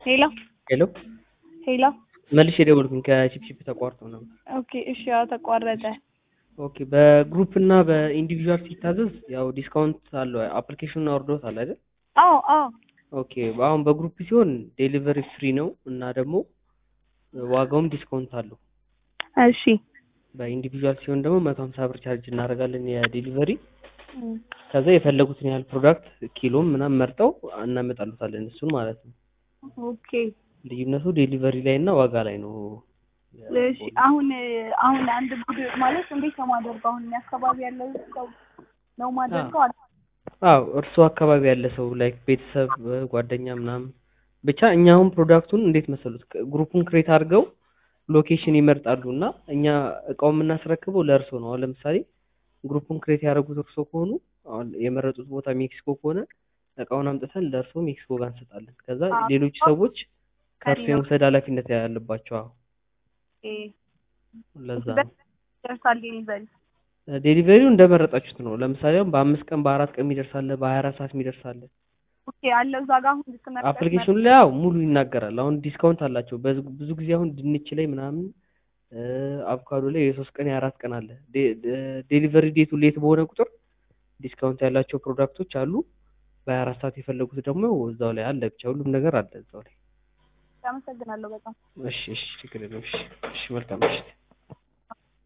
ሄሎ ሄሎ ሄሎ መልሼ የደወልኩኝ ከቺፕቺፕ ተቋርጦ ነበር። ኦኬ እሺ፣ ያው ተቋረጠ። ኦኬ በግሩፕ እና በኢንዲቪዥዋል ሲታዘዝ ያው ዲስካውንት አለው። አፕሊኬሽኑን አውርዶታል አይደል? አዎ አዎ ኦኬ አሁን በግሩፕ ሲሆን ዴሊቨሪ ፍሪ ነው እና ደግሞ ዋጋውም ዲስካውንት አለው። እሺ በኢንዲቪዥዋል ሲሆን ደግሞ መቶ ሀምሳ ብር ቻርጅ እናደርጋለን የዴሊቨሪ እም፣ ከዛ የፈለጉትን ያህል ፕሮዳክት ኪሎም ምናምን መርጠው እናመጣሉታለን እሱን ማለት ነው። ኦኬ ልዩነቱ ዴሊቨሪ ላይ እና ዋጋ ላይ ነው። እሺ። አሁን አሁን አንድ ቡድ ማለት እንዴት ነው ማደርገው? አሁን እኔ አካባቢ ያለው ሰው ነው ማደርገው? አለ አዎ እርስዎ አካባቢ ያለ ሰው ላይክ ቤተሰብ፣ ጓደኛ ምናምን ብቻ እኛ አሁን ፕሮዳክቱን እንዴት መሰሉት ግሩፑን ክሬት አድርገው ሎኬሽን ይመርጣሉ እና እኛ እቃውን የምናስረክበው ለእርሶ ነው። አሁን ለምሳሌ ግሩፑን ክሬት ያደረጉት እርሶ ከሆኑ አሁን የመረጡት ቦታ ሜክሲኮ ከሆነ እቃውን አምጥተን ለእርሶ ሜክሲኮ ጋር እንሰጣለን። ከዛ አዎ። ሌሎች ሰዎች ከእርሶ ከሌላ- የመውሰድ ኃላፊነት ያለባቸው። አዎ ኦኬ። ለዛ ነው። ደርሳል ዴሊቨሪ። ዴሊቨሪው እንደመረጣችሁት ነው። ለምሳሌ አሁን በአምስት ቀን በአራት ቀን የሚደርሳለ በሀያ አራት ሰዓት የሚደርሳለ ኦኬ አለው እዛ ጋር አሁን ልትመርጥ አፕሊኬሽኑ ላይ ያው ሙሉ ይናገራል። አሁን ዲስካውንት አላቸው። በዝ- ብዙ ጊዜ አሁን ድንች ላይ ምናምን እ፣ አቮካዶ ላይ የሶስት ቀን የአራት ቀን አለ። ዴ- ደ- ዴሊቨሪ ዴቱ ሌት በሆነ ቁጥር ዲስካውንት ያላቸው ፕሮዳክቶች አሉ። በሀያ አራት ሰዓት የፈለጉት ደግሞ እዛው ላይ አለ። ብቻ ሁሉም ነገር አለ እዛው ላይ። አመሰግናለሁ በጣም እሺ እሺ፣ ችግር የለውም። እሺ እሺ፣ መልካም ምሽት።